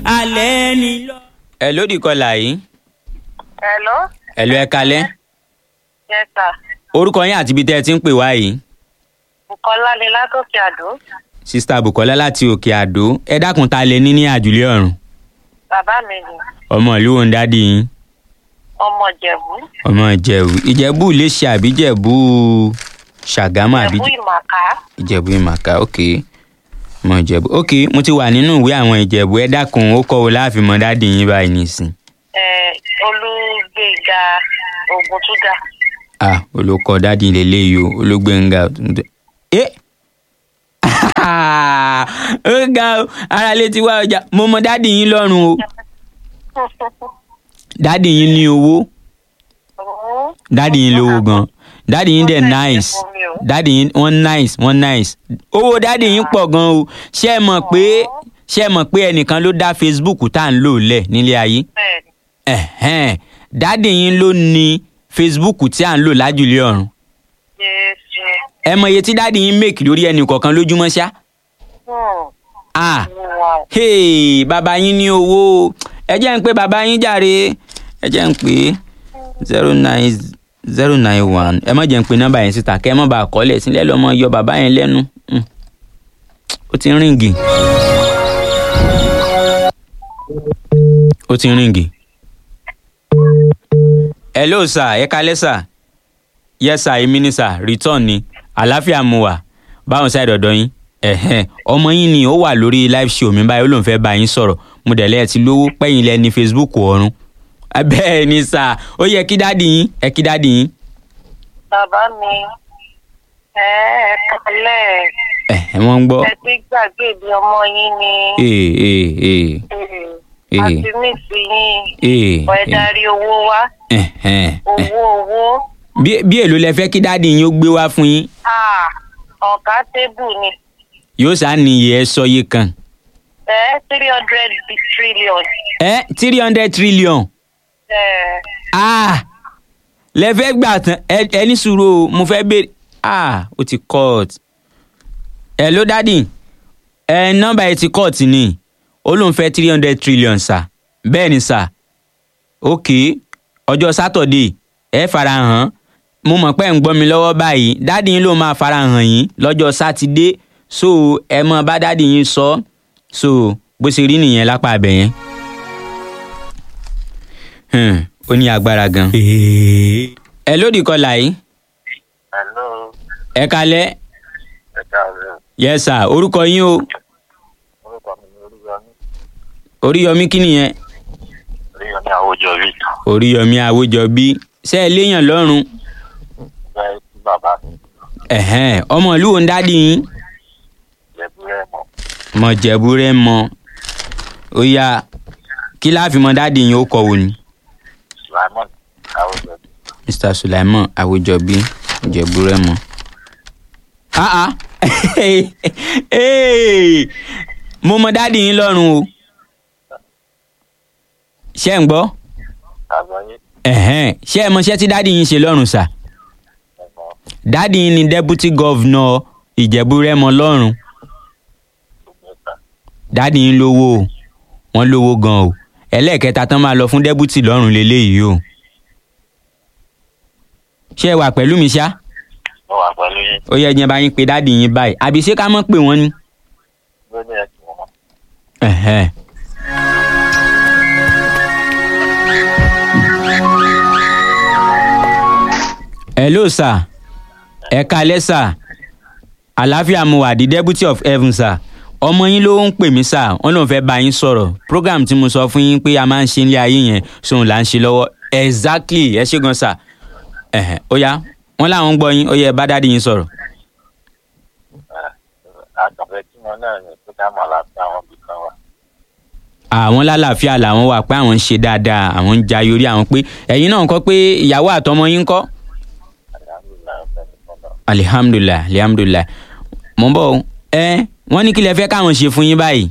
alẹ́ ni lọ. ẹ lódì kọlà yìí Hello? ẹ lọ ẹ kalẹ́ Yes, sir. orúkọ yín àti ibi tẹ́ ẹ ti ń pè wá yìí Bùkọ́lá ni látòkè àdó. sista Bukola láti òkè àdó ẹ dákun ta lẹ ní ní àjùlé ọ̀run Bàbá mi ni ọmọ ìlú wo ń dádì yín ọmọ Ìjẹ̀bú. ọmọ ìjẹ̀bú ìjẹ̀bú lè ṣe àbí ìjẹ̀bú ṣàgámù àbí Ìjẹ̀bú Ìmàkà. ìjẹ̀bú ìmàkà ok ọmọ ìjẹ̀bú ok mo ti wà nínú ìwé àwọn ìjẹ̀bú ẹ dákun ó kọ́ wo láàfin mọ dádì yín báyìí nìsín Ẹ Olúgbéga Ògùntúndà. ah olùkọ́ dádì lélẹ́yìí o olóògbéǹga ẹ ó ga o ara lè ti wá ọjà mo mọ dádì yín lọ́rùn o dádì yín ní owó dádì yín lówó gan dádì yín dẹ̀ nice dádì yín wọ́n nice wọ́n nice owó dádì yín pọ̀ gan o ṣé ẹ mọ̀ pé ṣé ẹ mọ̀ pé ẹnìkan ló dá Facebook tá à ń lò lẹ̀ nílé ayé Bẹ́ẹ̀ni. ẹ̀hẹ́n dádì yín ló ní Facebook tí à ń lò lájùlé ọ̀run Jésù. ẹ mọ iye tí dádì yín make lórí ẹnì kọ̀ọ̀kan lójúmọ́ ṣá Hmm. ah Wow. hey bàbá yín ní owó ẹ jẹ́ ń pé bàbá yín jàre ẹ jẹ́ ń pé zero nine zero nine one ẹ má jẹ́ ń pé nọ́mbà yẹn síta kẹ́ ẹ má bàa kọ́lẹ̀ sílẹ̀ lọ́mọ yọ bàbá yẹn lẹ́nu Hmm. ó ti ń ríǹgì ó ti ń ríǹgì. hello sir ẹ kalẹ́ sir yes sir èmi ni sir return ni àlàáfíà mu wà báwọn ṣáà dọ̀dọ̀ yín ẹ̀hẹ́n ọmọ yín ni ó wà lórí live show mi báyìí ó lóun fẹ́ bá yín sọ̀rọ̀ mo dẹ̀ lẹ́ẹ̀ ti lówó pẹ́yìn lẹ́ ní facebook ọ̀run bẹ́ẹ̀ ni sà ó yẹ kí dáàdì yín ẹ kí dáàdì yín Bàbá mi. Ẹ ẹ kálẹ̀. ẹ̀ wọ́n ń gbọ́ Ẹ ti gbàgbé bí ọmọ yín ni. ee ee ee Hmm. Àti mí sí yín. ee Ọ̀ ẹ darí owó wá. ẹ̀hẹ́n Owó owó. bí bí èlò lẹ fẹ́ kí dáàdì yín ó gbé wá fún yín Ah, ọ̀gá tébù ni. yóò sá ní iye ẹ sọ yìí kan Ẹ three hundred trillion. ẹ three hundred trillion Ẹ ah lẹ fẹ́ gbà tán ẹ ẹ ní sùúrù o mo fẹ́ béèrè ah ó ti cut ẹ ló dádì ẹ nọ́mbà ẹ ti cut ni ó lóun fẹ́ three hundred trillion sà bẹ́ẹ̀ ni sà ok ọjọ́ sátọ̀dé ẹ farahàn mo mọ̀ pé ẹ̀ ń gbọ́ mi lọ́wọ́ báyìí dádì yín ló máa farahàn yín lọ́jọ́ sátidé so ẹ mọ bá dádì yín sọ so bó ṣe rí nìyẹn lápá abẹ yẹn Hmm, ó ní agbára gan. ẹ lódì kọlà yìí Hello. ẹ kalẹ Ẹ káàárọ̀. yes sir orúkọ yín o Orúkọ mi ni Oríyọmí. oríyọmí kí nìyẹn Oríyọmí Àwòjọbí. oríyọmí àwòjọbí ṣe é léèyàn lọ́rùn Bẹ́ẹ̀ tí bàbá mi ẹ̀hẹ́n, ọmọ ìlú wo ń dádì yín jẹ̀bú rẹ̀ mọ̀. mọ jẹ̀bú rẹ mọ ó yá kí láàfin mọ dádì yín ó kọ wò ni Sulaimon Àwòjọbí. mr sulaiman àwòjọbí jẹ̀bú rẹ mọ. ah ah Hey, mo mọ dádì yín lọ́rùn o ṣé ń gbọ́ Àgbáyé ẹ̀hẹ́n, ṣé ẹ mọṣẹ́ tí dádì yín ṣe lọ́rùn sà ẹ̀mọ́ dádì yín ni deputy governor ìjẹ̀bú-rẹ́mọ lọ́rùn Ògbẹ́ta. dádì yín lówó o wọ́n lówó gan o ẹlẹ́ẹ̀kẹta tán máa lọ fún deputy lọ́rùn lélẹ́yìí o ṣé ẹ wà pẹ̀lú mi ṣá Mo wà pẹ̀lú yín. ó yẹ ẹjẹ bá yín pé dádì yín báyìí àbí ṣé ká mọ̀ pé wọ́n ni. Ló ní ẹ̀kí wọn. ẹ̀hẹ́n. hello sir ẹ kalẹ́ sir àlàáfíà mo wà di deputy of heaven sir ọmọ yín ló ń pè mí sir wọn lòun fẹ́ bá yín sọ̀rọ̀ program tí mo sọ fún yín pé a máa ń ṣe nílé ayé yẹn sóun là ń ṣe lọ́wọ́ exactly ẹ ṣé gan sir ẹ̀hẹ́n ó yá wọn làwọn ń gbọ́ yín ó yẹ bá dáàdi yín sọ̀rọ̀ Àkànfẹ́ tí wọn náà ní pé ká mọ̀ láti àwọn ibì kan wà. àwọn lálàáfíà làwọn wà pé àwọn ń ṣe dáadáa àwọn ń jayé orí àwọn pé ẹ̀yin náà ń kọ́ pé ìyàwó àtọmọ yín ń kọ́ Àlàáfíà ọ̀fẹ́ nìkan náà. alihamdulilayi alihamdulilayi mo ń bọ̀ o ẹ wọ́n ní kí lẹ fẹ́ káwọn ṣe fún yín báyìí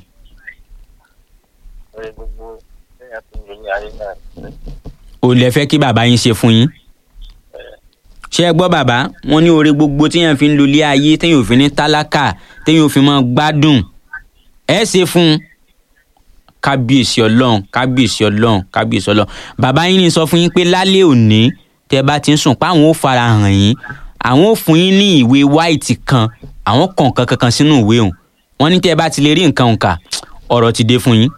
Lórí gbogbo téèyàn ti ń lò ní ayé náà ní o lẹ fẹ́ kí bàbá yín ṣe fún yín ṣé ẹ gbọ́ bàbá wọ́n ní oore gbogbo téèyàn fi ń lo ilé ayé téèyàn ò fi ní tálákà téèyàn ò fi mọ́ gbádùn ẹ ṣe fún un kábíyèsí ọlọ́run kábíyèsí ọlọ́run kábíyèsí ọlọ́run bàbá yín ní sọ fún yín pé lálẹ́ òní tẹ́ bá ti ń sùn pé àwọn ò fara hàn yín àwọn ò fún yín ní ìwé white kan àwọn kọ̀ọ̀kan kankan sínú ìwé òun wọ́n ní tẹ́ bá ti lè rí nǹkan òǹkà ọ̀rọ̀ ti dé fún yín.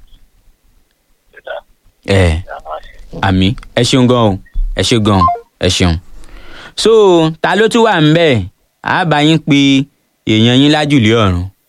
ẹ àmì ẹ ṣeun gan o ẹ ṣe gan ẹ ṣeun. so ta ló tún wà ń bẹ̀ á bá yín pé èèyàn yín lájùlé ọ̀run